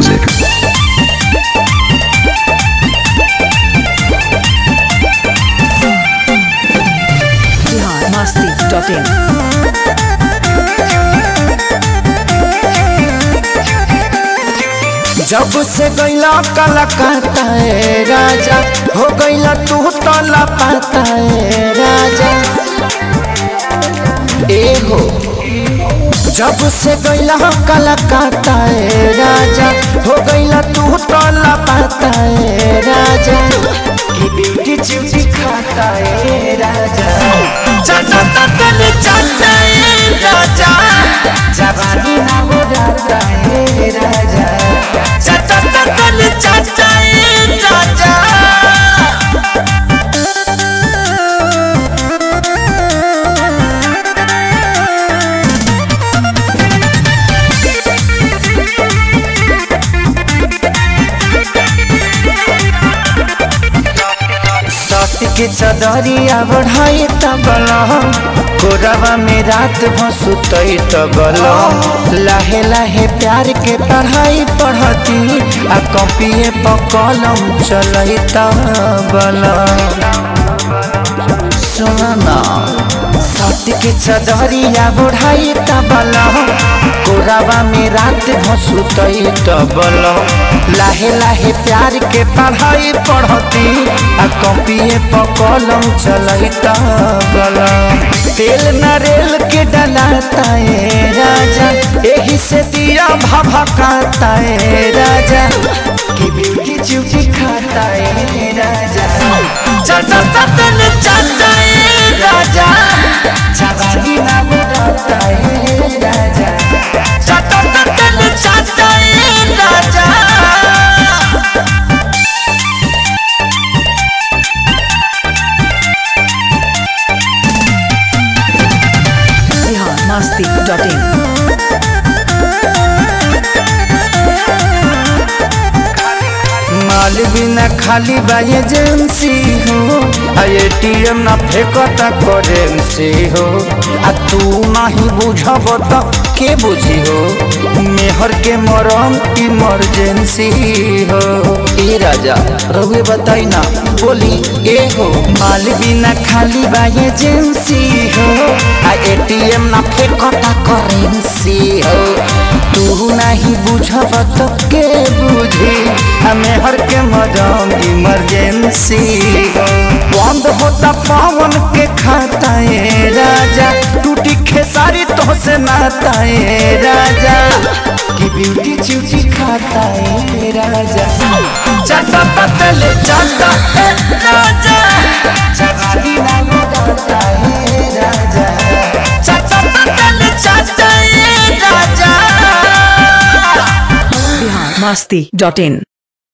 music. biharmasti.in जब से गैला कलकत्ता ए राजा हो गैला तू तो लापता ए राजा ए हो जब से गैला कलकत्ता ए राजा हो गैला तू तो लापता ए राजा की ब्यूटी चिवची खाता ए राजा चाचा ततल चाचा ए राजा जवानी ना हो जाता ए राजा चाचा ततल चाचा ए राजा सत्य के चदरिया बढ़ाई तबल कोरवा में रात भसुतई तबल लाहे लाहे प्यार के पढ़ाई पढ़ती आ कॉपिए पर कलम चलई तबल सुना सत्य के चदरिया बढ़ाई तबल कोरावा में रात भसुतई तबल लाहे लाहे प्यार के पढ़ाई पढ़ती आ कॉपिए पर कलम चलई तबल तेल नरेल के डलाता है राजा एही से दिया भभकाता है राजा की ब्यूटी चुकी खाता है राजा चाचा ततन चाचा है राजा जवानी ना बुलाता है राजा चाचा ततन चाचा है राजा biharmasti.in माल बिना खाली बा एजेंसी हो आ एटीएम ना फेंकता करेंसी हो आ तू नहीं बुझब त के बुझी हो मेहर के मरम इमरजेंसी हो ए राजा रहुए बताई ना बोली ए हो माल बिना खाली बा एजेंसी हो आ एटीएम ना फेंकता करेंसी हो तू नहीं बुझब त के बुझी हमें हर के मदम इमरजेंसी हो बंद होता पावन के खाता है राजा टूटी खेसारी तो से नाता है राजा की ब्यूटी चूची खाता है राजा चाटा पतल चाटा है राजा चगाली ना लगाता है राजा चाटा पतल चाटा है राजा biharmasti.in